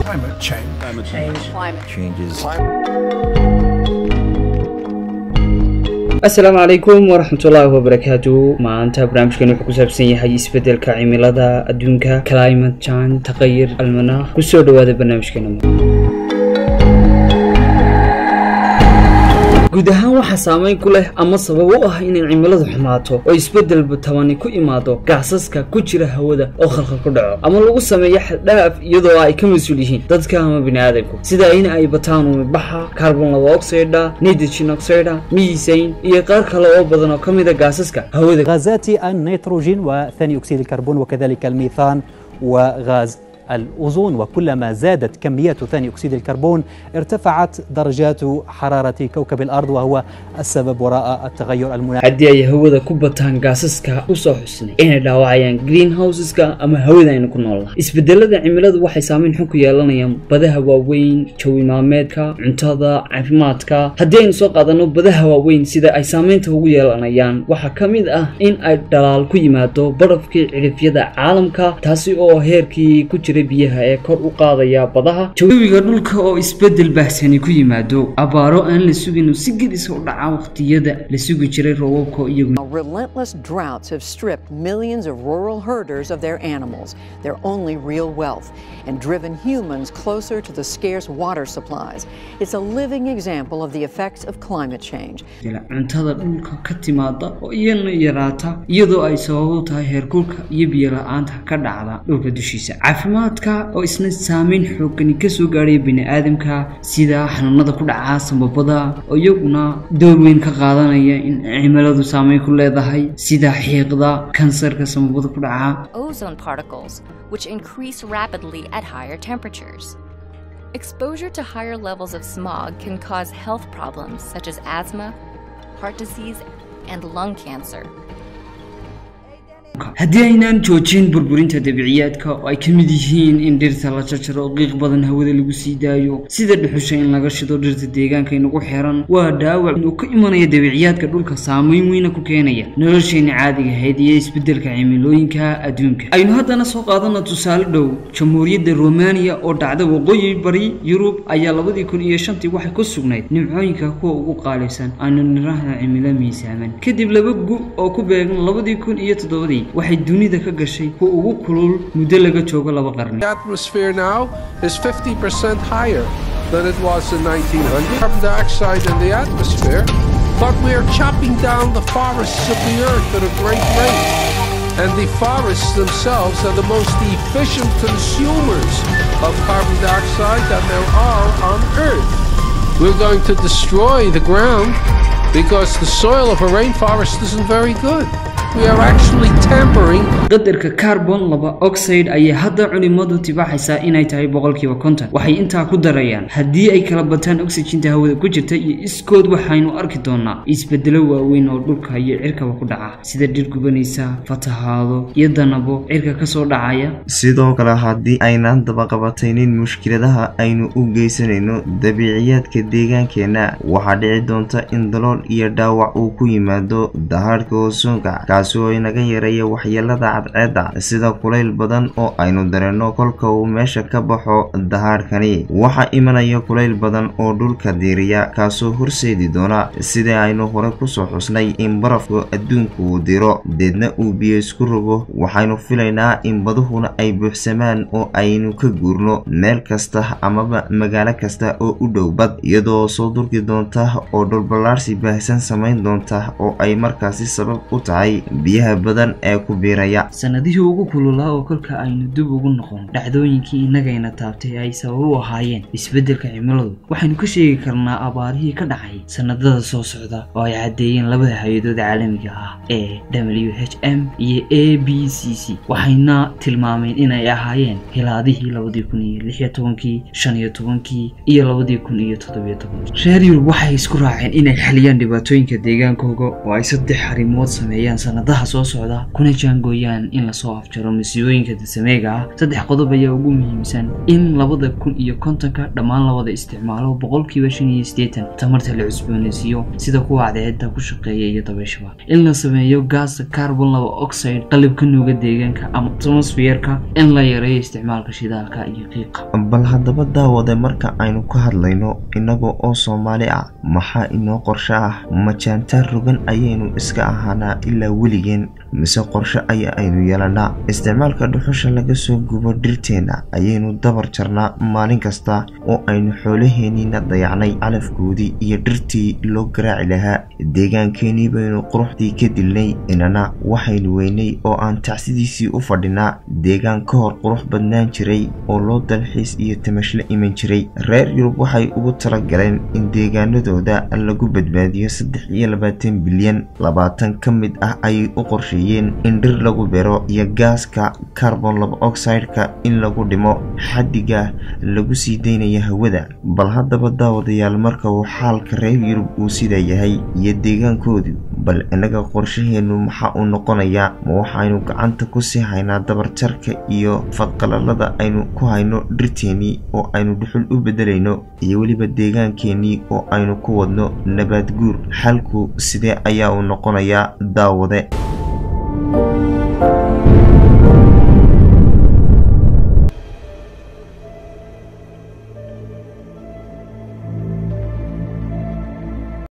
Climate change. changes. asalaamu calaykum waraxmatullaahi wabarakaatu maanta barnaamijkan wuxuu ku saabsan yahay isbeddelka cimilada adduunka climate change taqayir almanaakh kusoo dhawaada barnaamijkeena guud ahaan waxaa saameyn ku leh ama sabab u ah inay cimiladu xumaato oo isbeddelba tabani ku imaado gaasaska ku jira hawada oo khalkhal ku dhaco ama lagu sameeyo xaddhaaf iyadoo ay ka mas-uul yihiin dadka ama bini'aadamku sida in ay bataan umibaxa carbon laba oxida nitrogen oxida miisayn iyo qaar kale oo badan oo ka mid a gaasaska hawada غازات النيتروجين وثاني أكسيد الكربون وكذلك الميثان وغاز الأوزون وكلما زادت كميات ثاني أكسيد الكربون ارتفعت درجات حرارة كوكب الأرض وهو السبب وراء التغير المناخي haddii ay hawada ku bataan gaasaska usoo xusnay inay dhaawacayaan greenhouseska ama hawada aynu ku noolnahay isbedelada cimiladu waxay saameyn xun ku yeelanayaan badaha waaweyn jawi maalmeedka cuntada caafimaadka haddii aynu soo qaadano badaha waaweyn sida ay saameynta ugu yeelanayaan waxaa ka mid ah in ay dhalaal ku yimaado barafkii cidhifyada caalamka taasi oo heerkii ku jiray biyaha ee kor u qaadaya badaha jawiga dhulka oo isbedel baahsani ku yimaado abaaro aan la sugin si gedisa u dhaca waqtiyada la sugi jiray roobabka iyagu Relentless droughts have stripped millions of rural herders of their animals, their only real wealth, and driven humans closer to the scarce water supplies. It's a living example of the effects of climate change. jela cuntada dhulka ka timaada oo iyana yaraata iyadoo ay sabab u tahay heerkulka iyo biyo la-aanta ka dhacda dhulka dushiisa caafimaadka oo isna saameyn xoogani kasoo gaadhaya bini-aadamka sida xanuunada ku dhaca sambabada oo iyaguna door weyn ka qaadanaya in cimiladu saameyn ku leedahay sida xiiqda kansarka sambabada ku dhaca ozone particles, which increase rapidly at higher temperatures. Exposure to higher levels of smog can cause health problems such as asthma, heart disease, and lung cancer. haddii aynaan joojin burburinta dabiiciyaadka oo ay ka mid yihiin in dhirta la jarjaro oo qiiq badan hawada lagu sii daayo sida dhuxusha in laga shido dhirta deegaanka inagu xiran waa dhaawac inuu ka imanaya dabiiciyaadka dhulka saameyn weyna ku keenaya nolosheena caadiga ahayd iyo isbeddelka cimilooyinka adduunka aynu haddana soo qaadana tusaale dhow jamhuuriyadda romania oo dhacda waqooyi bari yurub ayaa labadii kun iyo shantii waxay ku sugnayd nimcooyinka kuwa ugu qaalibsan aanu nirahda cimilo miisaaman kadib laba gu oo ku beegan labadii kun iyo toddobadii waxay dunida ka gashay kuwa ugu kulul muddo laga joogo laba qarni The atmosphere now is 50% higher than it was in 1900. Carbon dioxide in the atmosphere, but we are chopping down the forests of the earth at a great rate. And the forests themselves are the most efficient consumers of carbon dioxide that there are on earth. We're going to destroy the ground because the soil of a rainforest isn't very good. We are actually tampering qadarka carbon laba oxide ayay hadda culimadu tibaaxaysaa inay tahay boqolkiiba konton waxay intaa ku darayaan haddii ay kala bataan oxyginta hawada ku jirta iyo iskood waxaynu arki doonaa isbedelo waaweyn oo dhulka iyo cirkaba ku dhaca sida dhir gubanaysa fatahaado iyo danabo cirka kasoo dhacaya sidoo kale haddii aynaan dabaqabataynin mushkiladaha aynu u geysanayno dabiiciyaadka deegaankeenna waxaa dhici doonta in dalool iyo dhaawac uu ku yimaado dahaadhka osoonka kaasi oo inaga yareeya waxyeelada cadceedda sida kulayl badan oo aynu dareenno kolka uu meesha ka baxo dahaadhkani waxaa imanaya kulayl badan oo dhulka diiriya kaasoo horseedi doona sidai aynu hore kusoo xusnay in barafku adduunku uu diro deedna uu biyo isku rogo waxaynu filaynaa in baduhuna ay buuxsamaan oo aynu ka guurno meel kasta amaba magaalo kasta oo u dhow bad iyadoo soo durki doonta oo dhulballaarsi baahsan samayn doonta oo ay markaasi sabab u tahay biyaha badan ee ku biiraya sanadihii ugu kululaa oo kolka aynu dib ugu noqon dhacdooyinkii innagayna taabtay ay sabab u ahaayeen isbeddelka cimiladu waxaynu ka sheegi karnaa abaarihii ka dhacay sanadada soo socda oo ay caddeeyeen labada hay-adood caalamiga ah ee w h m iyo a b c c waxayna tilmaameen inay ahaayeen hilaadihii labadii kun iyo lix iyo tobankii shan iyo tobankii iyo labadii kun iyo toddobiyo tobankii reer yurub waxay isku raaceen inay xaliyaan dhibaatooyinka deegaankooga oo ay saddex arrimood sameeyaan sanadaha soo socda kuna jaangooyaan doonayaan in lasoo afjaro masiibooyinka dasameega ah saddex qodob ayaa ugu muhiimsan in labada kun iyo kontonka dhammaan lawada isticmaalo boqolkiiba shan iyo siddeetan tamarta la cusboonaysiiyo sida kuwa cadceedda ku shaqeeya iyo dabayshaba in la sameeyo gaasa carbon laba oxide qalibka nuuga deegaanka ama atmosfeerka in la yareeyo isticmaalka shidaalka iyo qiiqa bal haddaba daawade marka aynu ka hadlayno innagoo oo soomaali ah maxaa inoo qorsho ah majaantaan rogan ayaynu iska ahaanaa ilaa weligeen mise qorshe aya aynu yeelanaa isticmaalka dhuxusha laga soo gubo dhirteenna ayaynu dabar jarnaa maalin kasta oo aynu xoolaheenniina dayacnay calafkoodii iyo dhirtii loo garaaci lahaa deegaankeenii baynu quruxdii ka dilnay inana waxaynu weynay oo aan tacsidiisii u fadhinaa deegaan ka hor qurux badnaan jiray oo loo dalxiis iyo tamashla iman jiray reer yurub waxay ugu talagaleen in deegaanadooda lagu badbaadiyo saddex iyo labaatan bilyan labaatan ka mid ah ayay u qorsheeyeen in dhir lagu bero iyo gaaska carbon laba oxide-ka in lagu dhimo xaddiga lagu sii daynaya hawada bal haddaba daawadayaal marka uu xaalka reer yurub uu sidaa yahay iyo deegaankoodu bal innaga qorshaheennu maxaa uu noqonayaa ma waxaynu gacanta ku sii haynaa dabarjarka iyo fadqalalada aynu ku hayno dhirteennii oo aynu dhuxul u beddelayno iyo weliba deegaankeenii oo aynu ku wadno nabaad guur xalku sidee ayaa uu noqonayaa daawade